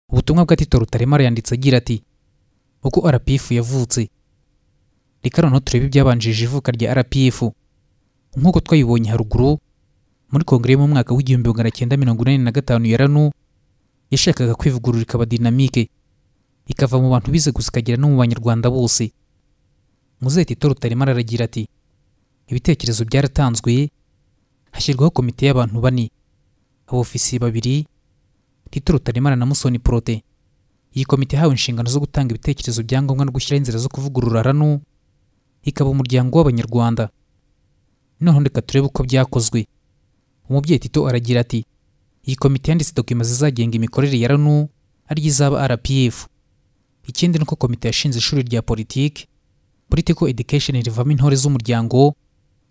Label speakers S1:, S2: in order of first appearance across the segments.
S1: butumwa bwa tito rutaremara yanditse agira ati uko rpf yavutse reka noneho turebe ibyabanjirije ivuka rya rpf nk'uko twayibonye haruguru muri kongere mu mwaka w'igihumbi magana cyenda mirongo inani na gatanu ya ranu yashakaga kwivugurura ikaba dinamike ikava mu bantu bize gusa ikagera no mu banyarwanda bose muzehe tito rutaremara aragira ati ibitekerezo byaratanzwe hashyirwaho komite y'abantu bane abofisiye babiri tito rutaremara na musoni porote iyi komite yahawe inshingano zo gutanga ibitekerezo bya ngombwa no gushyiraho inzira zo kuvugurura ranu ikaba umuryango w'abanyarwanda noneho reka turebe uko byakozwe umubyeyi tito aragira ati iyi komite yanditse dokima zizagenga imikorere ya ranu ariyo izaba rpf ikindi ni uko komite yashinze ishuri rya politiki political education rivamo intore z'umuryango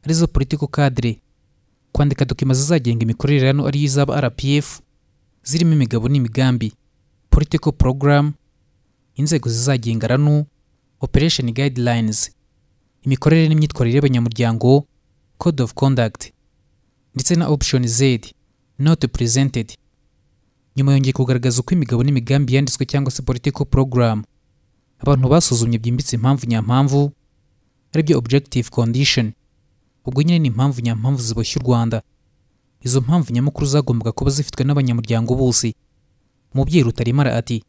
S1: arizo political cadre kwandika dokima zizagenga imikorere ya ranu ariyo izaba rpf zirimo imigabo n'imigambi political program inzego zizagenga ranu operation guidelines imikorere n'imyitwarire y'abanyamuryango code of conduct ndetse na option z not presented nyuma yongeye kugaragaza uko imigabo n'imigambi yanditswe cyangwa se political program abantu basuzumye byimbitse impamvu nyampamvu aribyo objective condition ubwo nyine ni impamvu nyampamvu ziboshye u rwanda izo mpamvu nyamukuru zagombaga kuba zifitwe n'abanyamuryango bose umubyeyi rutaremara ati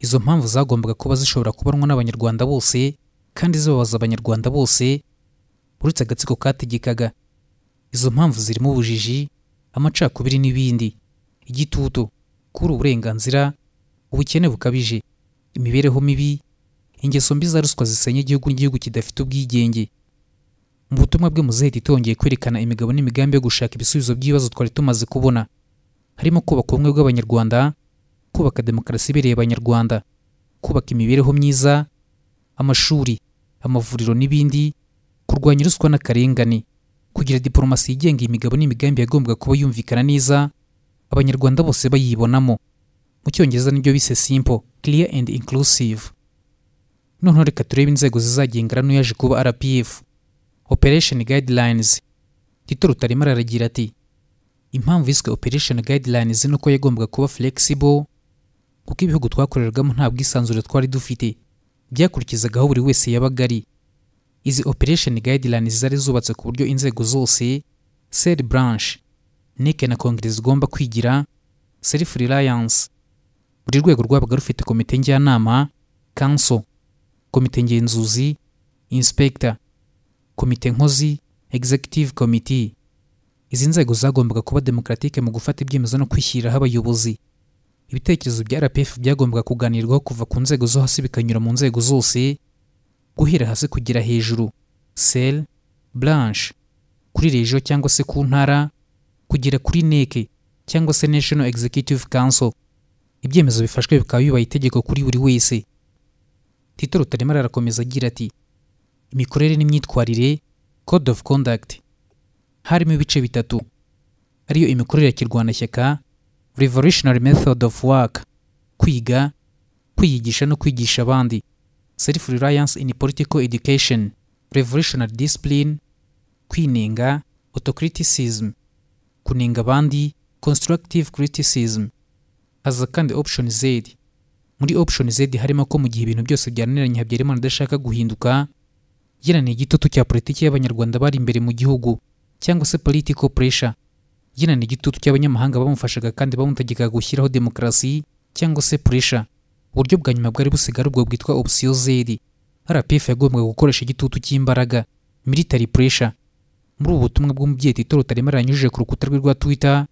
S1: izo mpamvu zagombaga kuba zishobora kubanwa n'abanyarwanda bose kandi zibabaza abanyarwanda bose uretse agatsiko kategekaga izo mpamvu zirimo ubujiji amacakubiri n'ibindi igitutu kubura uburenganzira ubukene bukabije imibereho mibi ingeso mbi za ruswa zisenya igihugu n'igihugu kidafite ubwigenge mu butumwa bwe muzahita itongeye kwerekana imigabo n'imigambi yo gushaka ibisubizo by'ibibazo twari tumaze kubona harimo kubaka ubumwe bw'abanyarwanda kubaka demokarasi ibereye abanyarwanda kubaka imibereho myiza amashuri amavuriro n'ibindi kurwanya ruswa n'akarengane kugira diporomasi yigenga imigabo n'imigambi yagombaga kuba yumvikana neza abanyarwanda bose bayibonamo mu cyongereza nibyo bise simple clear and inclusive noneho reka turebe inzego zizagenga rano yaje kuba rpf operation guidelines tito rutaremara aragira ati impamvu yiswe operation guidelines ni uko yagombaga kuba flexible kuko ibihugu twakoreragamo nta bwisanzure twari dufite byakurikizaga aho buri wese yabaga ari izi operation guidelines zari zubatse ku buryo inzego zose sel branch NEC na kongere zigomba kwigira self reliance buri rwego rwabaga rufite komite njyanama council komite ngenzuzi inspector komite nkozi executive committee izi nzego zagombaga kuba demokaratike mu gufata ibyemezo no kwishyiriraho abayobozi ibitekerezo bya rpf byagombaga kuganirwaho kuva ku nzego zo hasi bikanyura mu nzego zose guhera hasi kugera hejuru sel branche kuri region cyangwa se ku ntara kugera kuri nec cyangwa se national executive council ibyemezo bifashwe bikaba bibaye itegeko kuri buri wese tito rutaremara arakomeza agira ati imikorere n'imyitwarire code of conduct harimo ibice bitatu ariyo imikorere ya kirwanashyaka revolutionary method of work kwiga kwiyigisha no kwigisha abandi self reliance in political education revolutionary discipline kwinenga autocriticism kunenga abandi constructive criticism haza kandi option z muri option z harimo ko mu gihe ibintu byose byananiranye habyarimana adashaka guhinduka yenaniye igitutu cya politiki y'abanyarwanda bari imbere mu gihugu cyangwa se political pressure yina ni igitutu cy'abanyamahanga bamufashaga kandi bamutegekaga gushyiraho demokarasi cyangwa se pressure uburyo bwa nyuma bwari busigaye ubwo bwitwa option Z RPF yagombaga gukoresha igitutu cy'imbaraga military pressure muri ubu butumwa bw'umubyeyi Tito Rutaremara yanyujije ku rukuta rwe rwa Twitter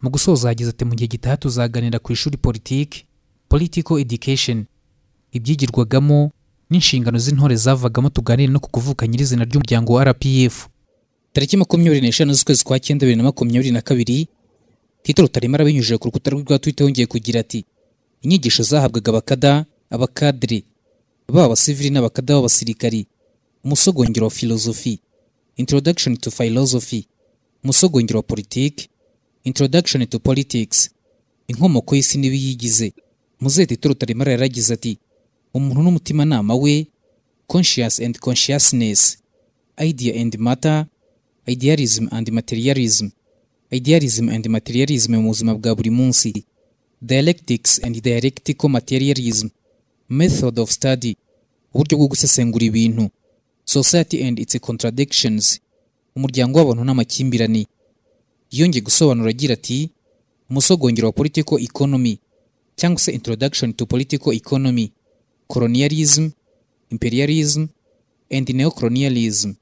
S1: mu gusoza yagize ati mu gihe gitaha tuzaganira ku ishuri politiki political education ibyigirwagamo n'inshingano z'intore zavagamo tuganire no ku kuvuka nyirizina ry'umuryango wa RPF tariki makumyabiri n'eshanu z'ukwezi kwa cyenda bibiri na makumyabiri na kabiri tito rutaremara binyujije ku rukuta rwe rwa twita yongeye kugira ati inyigisho zahabwaga abakada abakadire baba abasivili n'abakada b'abasirikari umusogongero wa filozofi introduction to philosophy umusogongero wa politiki introduction to politics inkomoko y'isi n'ibiyigize muzehe tito rutaremara yaragize ati umuntu n'umutimanama we conscious and consciousness idea and matter idealism and materialism idealism and materialism mu buzima bwa buri munsi dialectics and dialectical materialism method of study uburyo bwo gusesengura ibintu society and its contradictions umuryango w'abantu n'amakimbirane yongeye gusobanura agira ati umusogongero wa political economy cyangwa se introduction to political economy colonialism imperialism and neocolonialism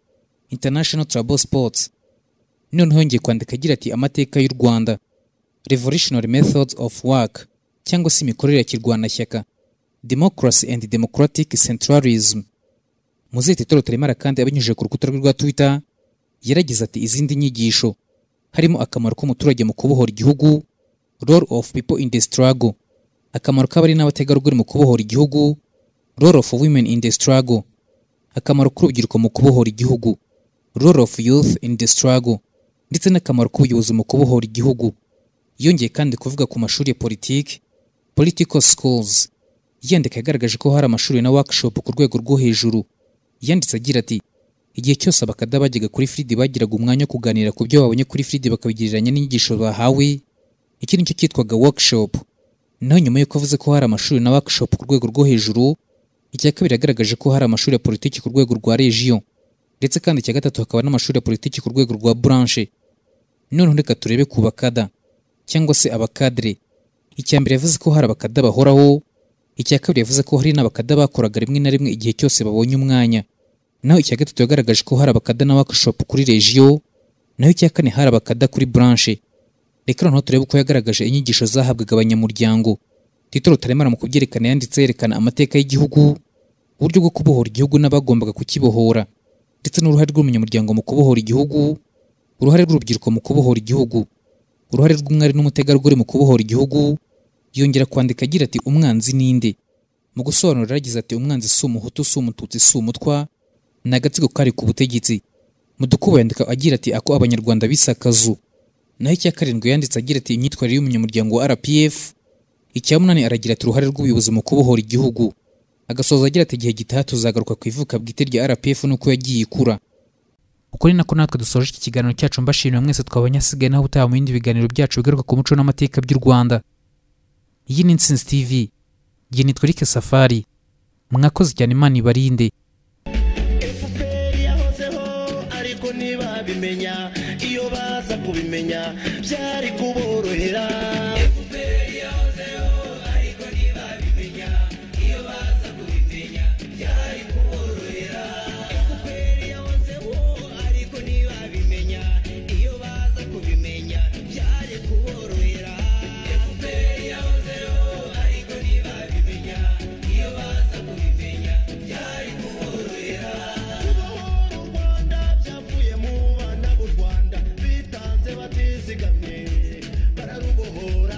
S1: international trouble sports noneho yongeye kwandika agira ati amateka y'u rwanda revolutionary methods of work cyangwa se imikorere ya kirwanashyaka democracy and democratic centralism muzete toro taremara kandi abinyujije ku rukuta rwe rwa twitter yaragize ati izindi nyigisho harimo akamaro k'umuturage mu kubohora igihugu role of people in the struggle akamaro k'abari n'abategarugori mu kubohora igihugu role of women in the struggle akamaro k'urubyiruko mu kubohora igihugu role of youth in the struggle ndetse n'akamaro k'ubuyobozi mu kubohora igihugu yongeye kandi kuvuga ku mashuri ya politiki political schools yandika yagaragaje ko hari amashuri na workshop ku rwego rwo hejuru yanditse agira ati igihe cyose abakada bajyaga kuri fridi bagiraga umwanya wo kuganira ku byo babonye kuri fridi bakabigereranya n'inyigisho bahawe iki nicyo cyitwaga workshop naho nyuma y'uko avuze ko hari amashuri na workshop ku rwego rwo hejuru icya kabiri yagaragaje ko hari amashuri ya politiki ku rwego rwa region ndetse kandi icya gatatu hakaba n'amashuri ya politiki ku rwego rwa branche noneho reka turebe ku bakada cyangwa se abakadire icya mbere yavuze ko hari abakada bahoraho icya kabiri yavuze ko hari n'abakada bakoraga rimwe na rimwe igihe cyose babonye umwanya naho icya gatatu yagaragaje ko hari abakada na workshop kuri regiyo naho icya kane hari abakada kuri branche reka noneho turebe uko yagaragaje inyigisho zahabwaga abanyamuryango tito rutaremara mu kubyerekana yanditse yerekana amateka y'igihugu uburyo bwo kubohora igihugu n'abagombaga kukibohora ndetse n'uruhare rw'umunyamuryango mu kubohora igihugu uruhare rw'urubyiruko mu kubohora igihugu uruhare rw'umwari n'umutegarugori mu kubohora igihugu yongera kwandika agira ati umwanzi ninde mu gusobanura yagize ati umwanzi si umuhutu si umututsi si umutwa ni agatsiko kari ku butegetsi mudukubo yandika agira ati ako abanyarwanda bise akazu naho icya karindwi yanditse agira ati imyitwarire y'umunyamuryango wa rpf icya munani aragira ati uruhare rw'ubuyobozi mu kubohora igihugu agasoza agira ati igihe gitaha tuzagaruka ku ivuka bwite rya rpf n'uko yagiye ikura uko ni nako natwe dusoje iki kiganiro cyacu mbashimiye mwese twabonye asigaye naho utaha mu bindi biganiro byacu bigaruka ku muco n'amateka by'u rwanda iyi ni insinzi tv igihe nitwa Eric safari mwakoze cyane imana ibarinde
S2: efuperi yahozeho ariko ntibabimenya iyo baza kubimenya byari kuborohera Rwanda byavuye mu bana b'u Rwanda bitanze batizigamye bararubohora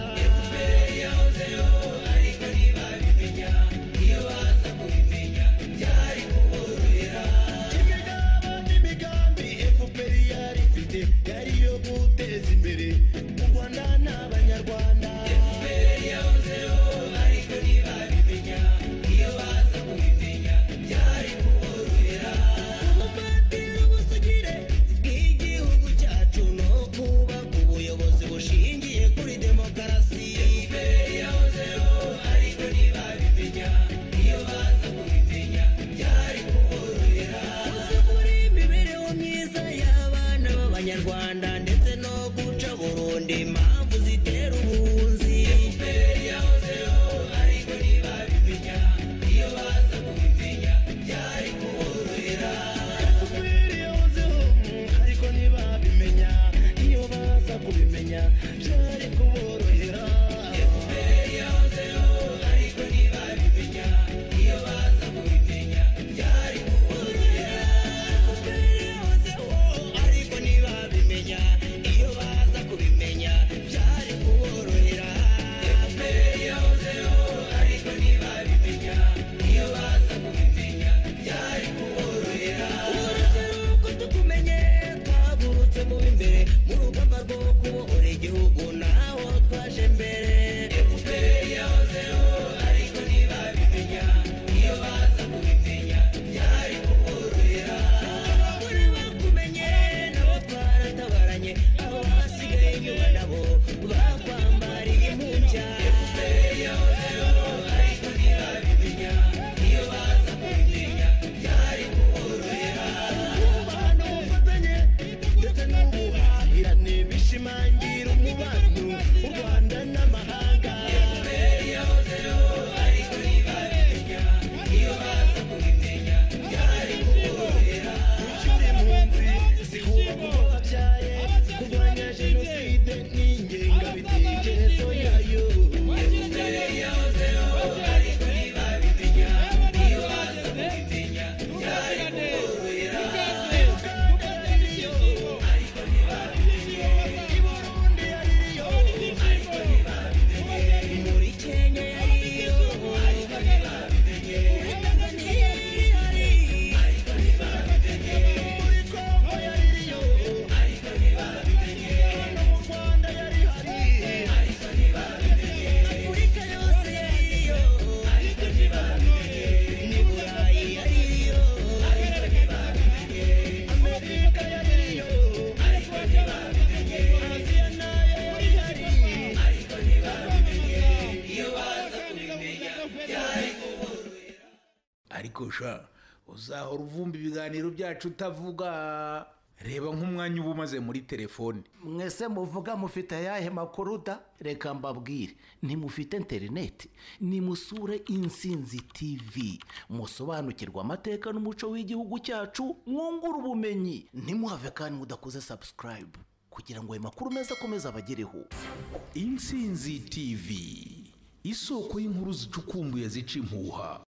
S2: ariko sha uzahora uvumba ibiganiro byacu utavuga reba nk'umwanya uba umaze muri telefone
S3: mwese muvuga mufite ayahe makuru da reka mbabwire ntimufite interineti nimusure insinzi tivi musobanukirwe amateka n'umuco w'igihugu cyacu mwungure ubumenyi ntimuhave kandi mudakoze sabusikarayibu kugira ngo ayo makuru meza akomeze abagereho
S2: insinzi tivi isoko y'inkuru zicukumbuye zica impuha